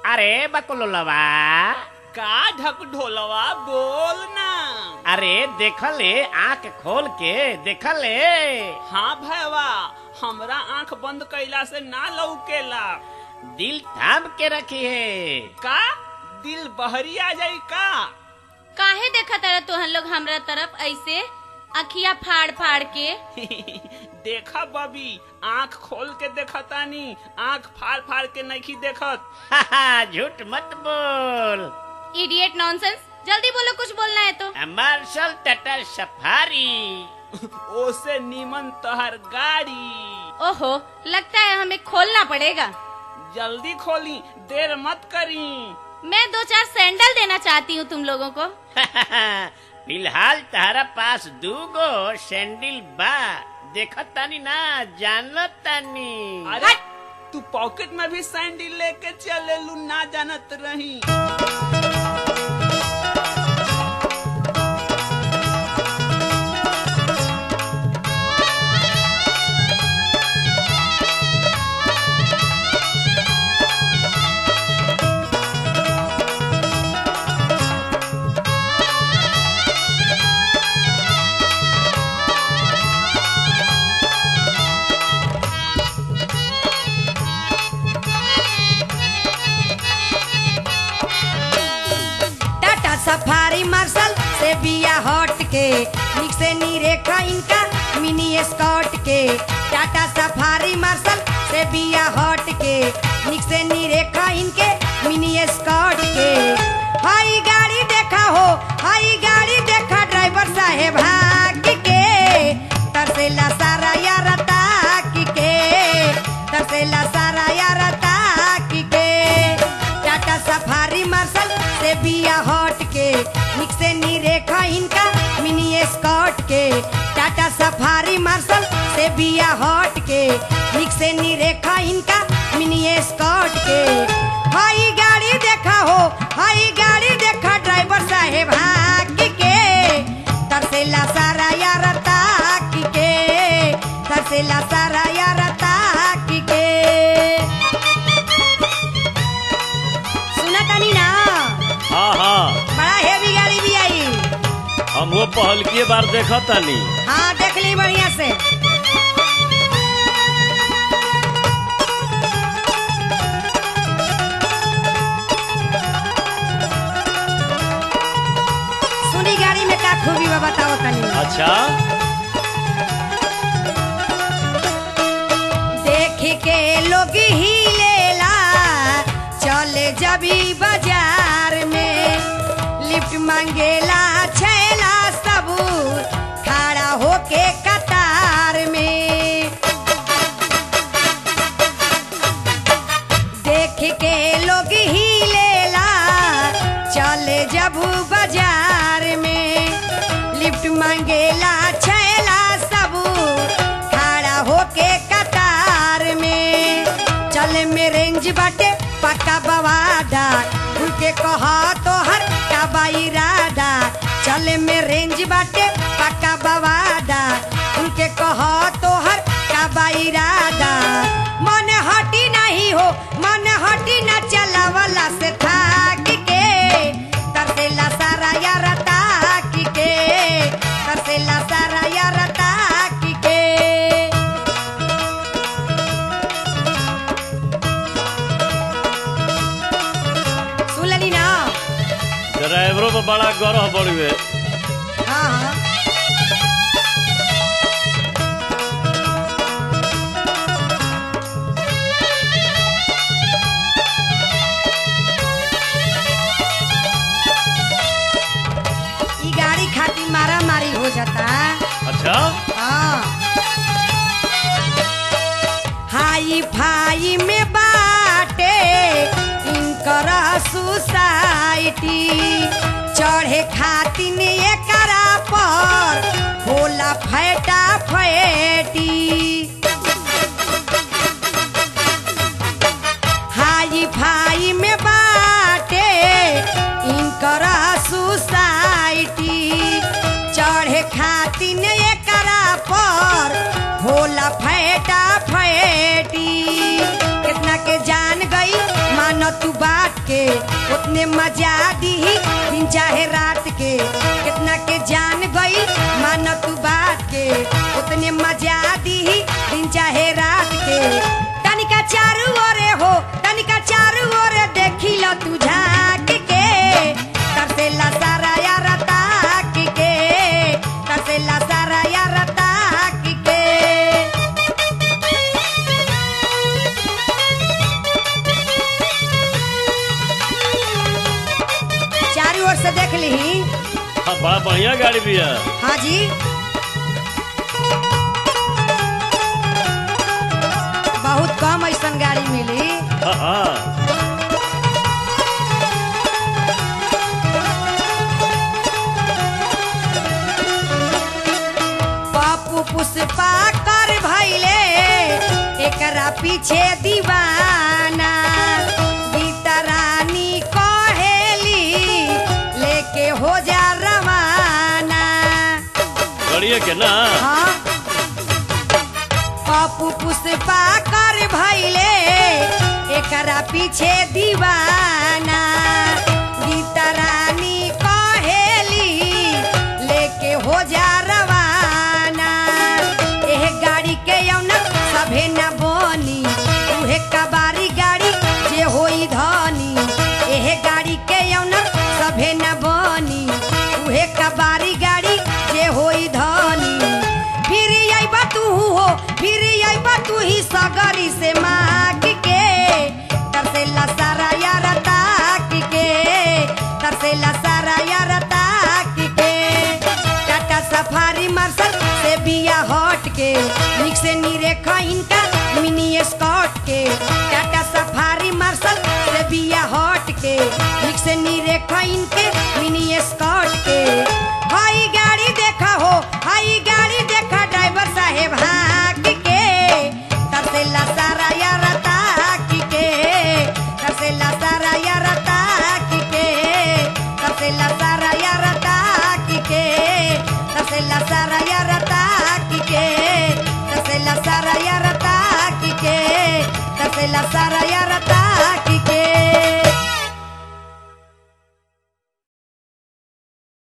अरे बकुलवा का ढक ढोलवा बोल ना अरे देखले आंख खोल के देखले हाँ भैया हमरा आंख बंद कैला से ना लौकेला दिल थाम के रखी है का दिल बहरी आ जाई का काहे देखा तारा तोहन लोग हमरा तरफ ऐसे अखिया फाड़ फाड़ के देखा बबी आंख खोल के देखतानी आंख फाड़ फाड़ के नहीं देखत झूठ मत बोल इडियट नॉनसेंस जल्दी बोलो कुछ बोलना है तो मार्शल टटर सफारी ओसे नीमन तहर गाड़ी ओहो लगता है हमें खोलना पड़ेगा जल्दी खोली देर मत करी मैं दो चार सैंडल देना चाहती हूँ तुम लोगों को फिलहाल तारा पास दूगो सैंडल बा देखत तानी ना जानत तानी अरे तू पॉकेट में भी सैंडल लेके चले लू ना जानत रही टाटा सफारी मार्शल से बिया हट के निक से नी रेखा इनका मिनी स्कॉट के टाटा सफारी मार्शल से बिया हट के निक से नी रेखा इनके मिनी स्कॉट के हाई गाड़ी देखा हो हाई गाड़ी देखा ड्राइवर साहेब भाग के तरसेला सारा यार ताक के तरसेला सारा यार ताक के टाटा सफारी मार्शल से बिया हट के निक से नी रेखा इनका मिनी स्कॉट के टाटा सफारी मार्शल से बिया हट के निक से नी रेखा इनका मिनी स्कॉट के हाई गाड़ी देखा हो हाई गाड़ी देखा ड्राइवर साहेब हाक के तरसेला सारा यार ताक के तरसेला सारा यार ताक के सुना तानी ना हाँ हाँ बड़ा हेवी गाड़ी भी आई हम वो पहल की बार देखा तानी हाँ देख ली बढ़िया से सुनी गाड़ी में का खूबी बा बताओ तनी अच्छा देख के लोग ही लेला चले जबी बाजार में लिफ्ट मांगेला छैला सबूर खड़ा होके कतार में देख के लोग ही लेला चले जबू बाजार में लिफ्ट मांगेला छैला सबूर खड़ा होके कतार में चले में रेंज बाटे पक्का बवादा खुल के कहा तो हर का बाइरादा चले में रेंज बाटे पक्का बवादा खुल के कहा तो हर का बाइरादा मन हटी नहीं हो मन हटी न चलावला से थाक के तरसेला सारा यार ताक के तरसेला सारा यार ताक के सुन लेनी ना ड्राइवरों पर बड़ा गौरव बढ़ुए हाँ हाँ ई गाड़ी खातिर मारा मारी हो जाता अच्छा हाँ हाई फाई में बाटे इनकर सोसाइटी चढ़े खातिर एकरा पर होला फैटा फैटी हाई फाई में बाटे इनकर सोसाइटी चढ़े खातिर एकरा पर होला फैटा फैटी कितना के जान गई मानो तू बात के उतने मजा दी दिन चाहे रात के कितना के जान गई मान तू बात के उतने मजा दी दिन चाहे रात के तनिका चारू ओरे हो तनिका चारू ओरे देखी लो तू झाक के तरसेला सारा यार ताक के तरसेला सारा यार ताक के चारों ओर से देख ली हाँ, बड़ा बढ़िया गाड़ी भी है हाँ जी बहुत कम ऐसा गाड़ी मिली हाँ हाँ पप्पू पुष्पा कर भैले एकरा पीछे दीवाना गीता रानी कहेली लेके हो जा रवाना बढ़िया के ना हाँ पप्पू पुष्पा कर भैले एकरा पीछे दीवाना गीता रानी कहेली लेके हो जा रवाना एह गाड़ी के यौना सभे न बनी उहे कबारी गाड़ी जे होई धनी एह गाड़ी के यौना सभे न बनी उहे कबारी गाड़ी जे होई धनी फिर अइबा तू हो फिर अइबा तू ही सगरी से माग के तरसेला सारा यार ताक के तरसेला सारा यार ताक के टाटा सफारी मार्शल से बिया हट के निक से निरेखा इनका मिनी स्कॉट के टाटा सफारी मार्शल से बिया हट के निक से निरेखा इनके मिनी स्कॉट के हाई गाड़ी देखा हो हाई गाड़ी देखा ड्राइवर साहेब हाँक के तरसेला सारा यार ताक के तरसेला सारा यार ताक के तरसेला सारा यार ताक के तरसेला सारा यार ताक के तरसेला सारा यार ताक के तरसेला सारा यार ताक